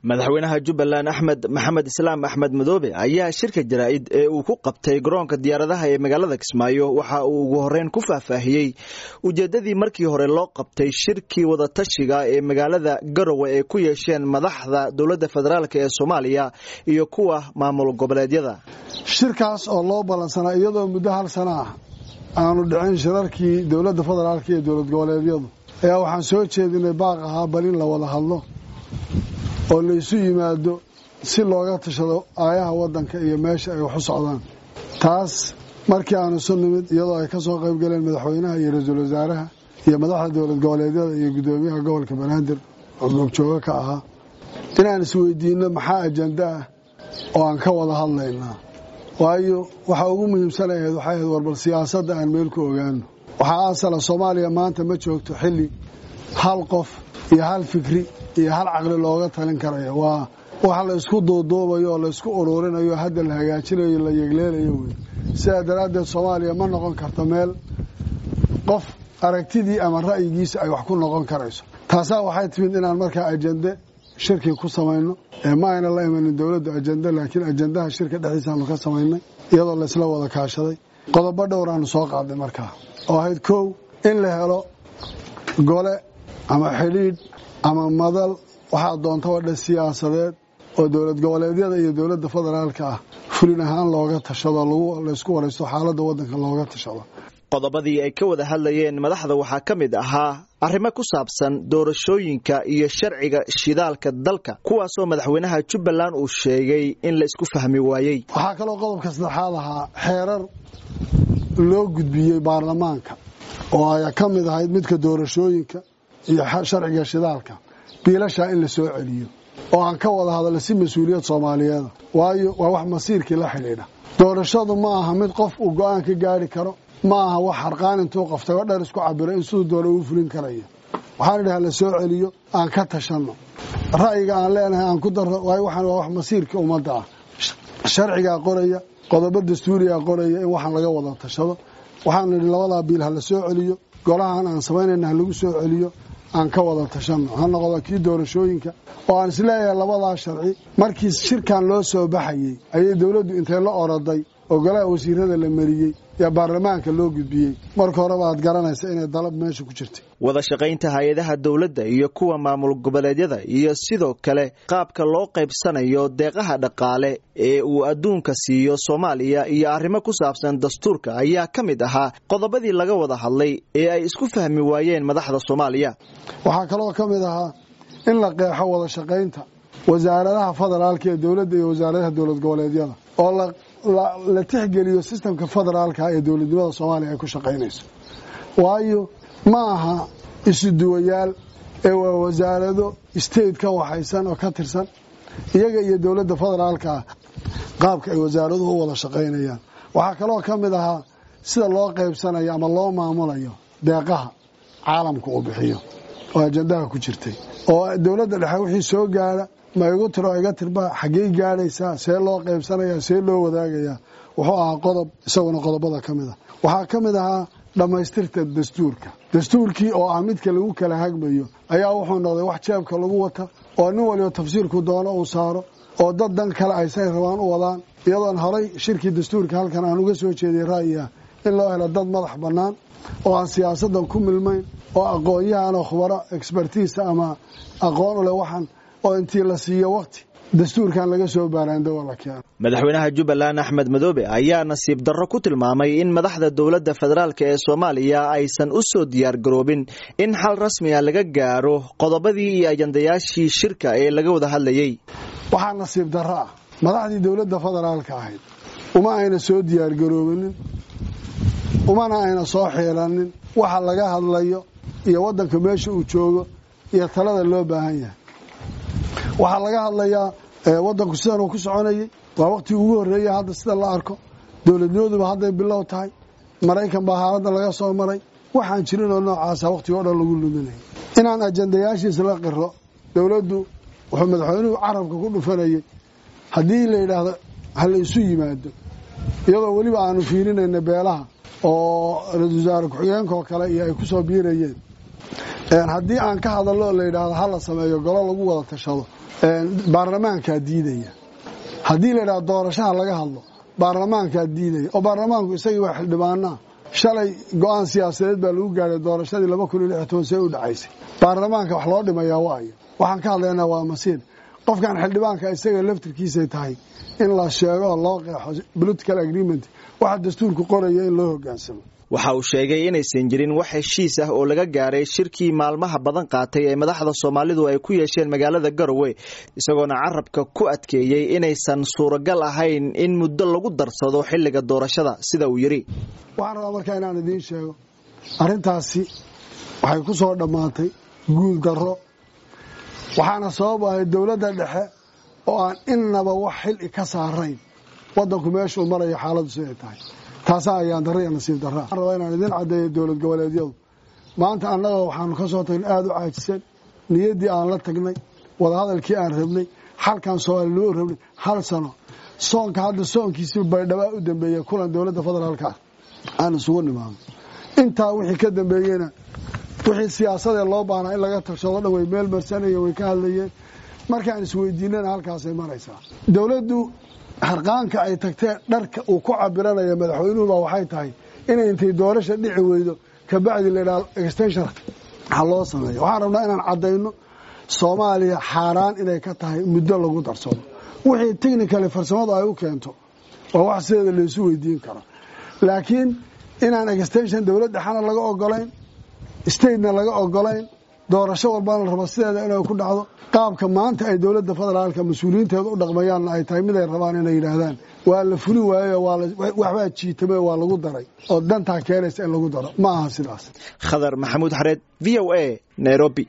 madaxweynaha jubbaland axmed maxamed islaam axmed madoobe ayaa shirka jaraa'id ee uu ku qabtay garoonka diyaaradaha ee magaalada kismaayo waxa uu ugu horeyn ku faahfaahiyey ujeeddadii markii hore loo qabtay shirkii wadatashiga ee magaalada garowe ay ku yeesheen madaxda dowladda federaalk ee soomaaliya iyo kuwa maamul goboleedyada shirkaas oo loo ballansanaa iyadoo muddo hal sana ah aanu dhicin shirarkii dowladda federaalk iyo dowlad goboleedyadu ayaa waxaan soo jeedinay baaq ahaa bal in la wada hadlo oo laysu yimaado si looga tashado aayaha waddanka iyo meesha ay wax u socdaan taas markii aanu isu nimid iyadoo ay ka soo qayb galeen madaxweynaha iyo ra-iisul wasaaraha iyo madaxda dowlad goboleedyada iyo guddoomiyaha gobolka banaadir oo goobjooga ka ahaa inaan isweydiinno maxaa ajanda ah oo aan ka wada hadlaynaa waayo waxa ugu muhiimsan ahayd waxay ahayd warbal siyaasadda aan meel ku ogaano waxaa asala soomaaliya maanta ma joogto xilli hal qof iyo hal fikri iyo hal caqli looga talin karayo waa wax la isku duuduubayo oo laysku uruurinayo hadda la hagaajinayo la yegleelayo wey sidaa daraaddeed soomaaliya ma noqon karto meel qof aragtidii ama ra'yigiisa ay wax ku noqon karayso taasaa waxay timid inaan markaa ajende shirkii ku samayno ma ayna la imanin dowladdu ajende laakiin ajendaha shirka dhexdiisaanu ka samaynay iyadoo laysla wada kaashaday qodobo dhowraanu soo qaadnay markaa oo ahayd kow in la helo gole ama xidhiidh ama madal waxaa doontaba dhe siyaasadeed oo dowlad goboleedyada iyo dowladda federaalka ah fulin ahaan looga tashado laysku waraysto xaaladda waddanka looga tashado qodobadii ay ka wada hadlayeen madaxda waxaa ka mid ahaa arrimo ku saabsan doorashooyinka iyo sharciga shidaalka dalka kuwaasoo madaxweynaha jubbaland uu sheegay in la isku fahmi waayey waxaa kaloo qodobka saddexaad ahaa xeerar loo gudbiyey baarlamaanka oo ay ka mid ahayd midka doorashooyinka iyo sharciga shidaalka biilashaa in la soo celiyo oo aan ka wada hadalno si mas-uuliyad soomaaliyeeda waayo waa wax masiirkii la xidhiidha doorashadu ma aha mid qof uu go-aan ka gaari karo ma aha wax harqaan intuu qaftay oo dher isku cabiro in siduu doona uu fulin karayo waxaan idhaha la soo celiyo aan ka tashanno ra'yiga aan leenahay aan ku darro waayo waxaan waa wax masiirkii ummadda ah sharcigaa qoraya qodobo dastuurigaa qoraya in waxaan laga wada tashado waxaan idhi labadaa biil ha la soo celiyo golahan aan samaynayna ha lagu soo celiyo aan ka wada tashanno ha noqdo kii doorashooyinka oo aan isleeyahay labadaa sharci markii shirkan loo soo baxayey ayay dowladdu intay la oroday oo golaha wasiirada la mariyey yaa baarlamaanka loo gudbiyey marka horeba aad garanaysa inay dalab meesha ku jirtay wada shaqaynta hay-adaha dowladda iyo kuwa maamul goboleedyada iyo sidoo kale qaabka loo qaybsanayo deeqaha dhaqaale ee uu adduunka siiyo soomaaliya iyo arrimo ku saabsan dastuurka ayaa ka mid ahaa qodobadii laga wada hadlay ee ay isku fahmi waayeen madaxda soomaaliya waxaa kaloo ka mid ahaa in la qeexo wada shaqaynta wasaaradaha federaalka ee dowladda iyo wasaaradaha dowlad goboleedyada oo la tixgeliyo sistamka federaalka ee dowladnimada soomaaliya ay ku shaqaynayso waayo ma aha isu duwayaal ee waa wasaarado state ka waxaysan oo ka tirsan iyaga iyo dowladda federaalka ah qaabka ay wasaaraduhu u wada shaqaynayaan waxaa kaloo ka mid ahaa sida loo qaybsanayo ama loo maamulayo deeqaha caalamka uu bixiyo oo ajandaha ku jirtay oo dowladda dhexe wixii soo gaara ma igu tiro iga tirba xaggey gaadhaysaa see loo qaybsanayaa see loo wadaagayaa wuxuu ahaa qodob isaguna qodobada ka mid a waxaa ka mid ahaa dhammaystirta dastuurka dastuurkii oo ah midka lagu kala hagmayo ayaa wuxuu noqday wax jeebka lagu wata oo nin waliba tafsiirku doono uu saaro oo dad dan kale ay say rabaan u wadaan iyadoon horay shirkii dastuurka halkan aan uga soo jeediyay ra'yi ah in loo helo dad madax bannaan oo aan siyaasaddan ku milmayn oo aqoon-yahanoo khubaro expertiisa ama aqoon u leh waxaan oo intii la siiyo waqti dastuurkan laga soo baaraandawa la keeno madaxweynaha jubbaland axmed madoobe ayaa nasiib darro ku tilmaamay in madaxda dowladda federaalk ee soomaaliya aysan u soo diyaargaroobin in xal rasmiga laga gaaro qodobadii iyo ajandayaashii shirka ee laga wada hadlayey waxaa nasiib darro ah madaxdii dowladda federaalka ahayd uma ayna soo diyaargaroobinin umana ayna soo xiilanin waxa laga hadlayo iyo waddanka meesha uu joogo iyo talada loo baahan yahay waxaa laga hadlayaa waddanku sidan uu ku soconayay waa waqtii ugu horreeya hadda sida la arko dowladnimaduba hadday bilow tahay maraykan baa haaladda laga soo maray waxaan jirin oo noocaasa waqtiga o dhan lagu luminaya inaan ajandayaashiisa la qiro dowladdu wuxuu madaxweynuhu carabka ku dhufanayay haddii la yidhaahdo ha la isu yimaado iyadoo weliba aanu fiirinayna beelaha oo ra-isul wasaare ku-xigeenkaoo kale iyo ay ku soo biirayeen haddii aan ka hadallo la yidhaahdo ha la sameeyo golo lagu wada tashado baarlamaankaa diidaya haddii la idhaha doorashaha laga hadlo baarlamaankaa diidaya oo baarlamaanku isagii waa xildhibaanaa shalay go-aan siyaasadeed baa lagu gaadhay doorashadii laba kun iyo lix toban see u dhacaysay baarlamaanka wax loo dhimayaa waayo waxaan ka hadlaynaa waa masiir qofkan xildhibaanka isaga laftirkiisay tahay in la sheego oo loo qeexo political agreement waxa dastuurku qoraya in loo hogaansamo waxa uu sheegay inaysan jirin wax heshiis ah oo laga gaaray shirkii maalmaha badan qaatay ee madaxda soomaalidu ay ku yeesheen magaalada garowe isagoona carabka ku adkeeyey inaysan suuragal ahayn in muddo lagu darsado xilliga doorashada sida uu yidhi waxaan rabaa markaa inaan idiin sheego arrintaasi waxay ku soo dhammaatay guul darro waxaana sabab ahay dowladda dhexe oo aan innaba wax xili ka saarayn waddanku meeshuu marayo xaaladdu siday tahay taasaa ayaan darra iyo nasiib darraa waxaan rabaa inaan idiin caddeeyo dowlad goboleedyadu maanta annaga waxaanu ka soo tagnay aada u caajisan niyaddii aan la tagnay wadahadalkii aan rabnay xalkan soomaali loo rabnay hal sano soonka hadda soonkiisii baydhabaa u dambeeyey kulan dowladda federaalka ah aan isugu nimaano intaa wixii ka dambeeyeyna wixii siyaasadee loo baahnaa in laga tagshado dhan way meel marsanayeen way ka hadlayeen markaan isweydiinana halkaasay maraysaa dowladdu harqaanka ay tagteen dharka uu ku cabiranaya madaxweynuhuba waxay tahay inay intay doorasha dhici weydo kabacdi ladhaa extension ha loo sameeyo waxaan rabnaa inaan caddayno soomaaliya xaaraan inay ka tahay muddo lagu darsado wixii technically farsamadu ay u keento waa wax sideeda laysu weydiin karo laakiin inaan extension dowlad dhexana laga ogolayn statena laga ogolayn doorasho walbana la rabo sideeda inay ku dhacdo qaabka maanta ay dowladda federaalka mas-uuliyiinteeda u dhaqmayaanna ay tahay mid ay rabaan inay yidhaahdaan waa la fulin waayo waxbaa jiitame waa lagu daray oo dantaa keenaysa in lagu daro ma aha sidaas khadar maxamuud xareed v o a nairobi